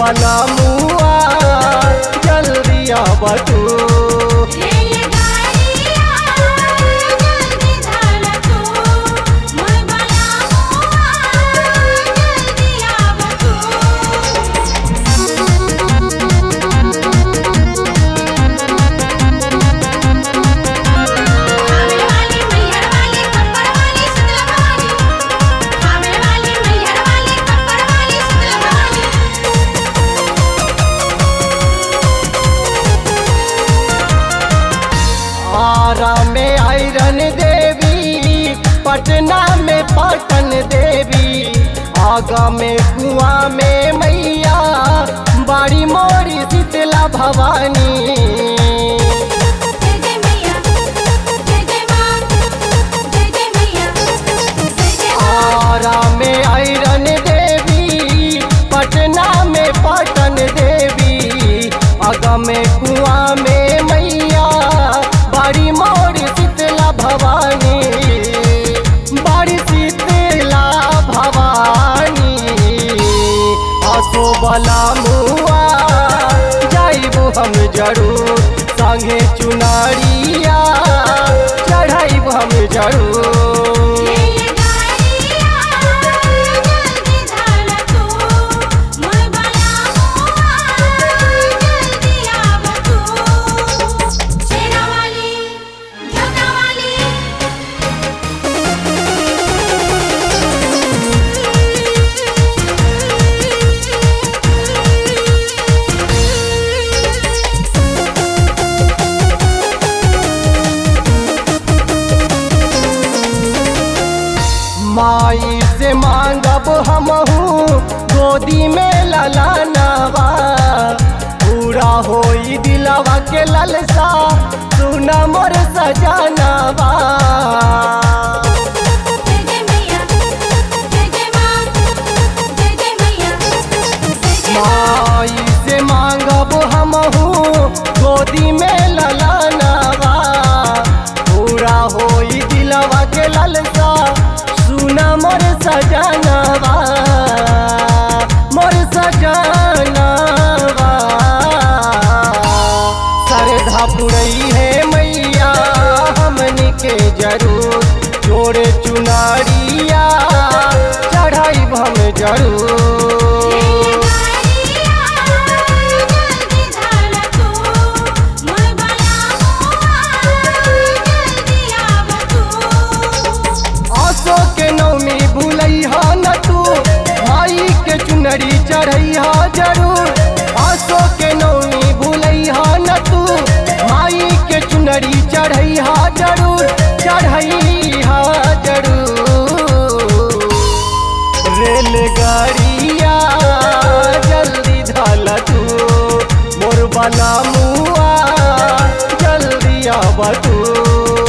बना मुआ जल्दी आब तू रेलगाड़िया जल्दी धाल तू मोर बलमुआ जल्दी आव तू आवे वाली मैहर वाली कपड़ वाली शीतला भवानी आवे वाली मैहर वाली कपड़ वाली शीतला भवानी आरा में आयरन देवी पटना में पटन देवी आगा में कुआं में मैया बाड़ी मोरी शीतला भवानी जय जय मैया जय जय मां जय जय मैया जय जय मां आरा में आयरन देवी पटना में पटन देवी आगा में कुआं में मैया बाड़ी मोर शीतला भवानी बाड़ी शीतला भवानी आसो बला मुआ जाइबू हम जरूर संगे चुनारिया चढ़ाइब हम जरूर रेलगाड़िया जल्दी धाल तू मोर बलमुआ जल्दी आव तू शेरा वाली जोता वाली माई से मांगब हमहू गोदी में ललानवा पूरा होई दिलवा के ललसा सुना मोर सजनवा जय जय मैया जय जय मां जय जय मैया जय जय माई से मांगब हमहू गोदी में ललानवा पूरा होई दिलवा के ललसा सुना मोर सजनवा मोर सजनवा श्रद्धा पुरई है मैया हमनी के जरूर जोड़े चुनारिया चढ़ाई हम जरूर रेलगाड़िया जल्दी धाल तू मोर बलमुआ जल्दी आव तू आसो के नौमी भूलई हा न तू भाई के चुनरी चढ़ई हा जरूर आसो के नौमी भूलई हा न तू भाई के चुनरी चढ़ई हा जरूर चढ़ई हा जरूर रेलगाड़िया जल्दी धाल तू मोर बना मुआ जल्दी आब तू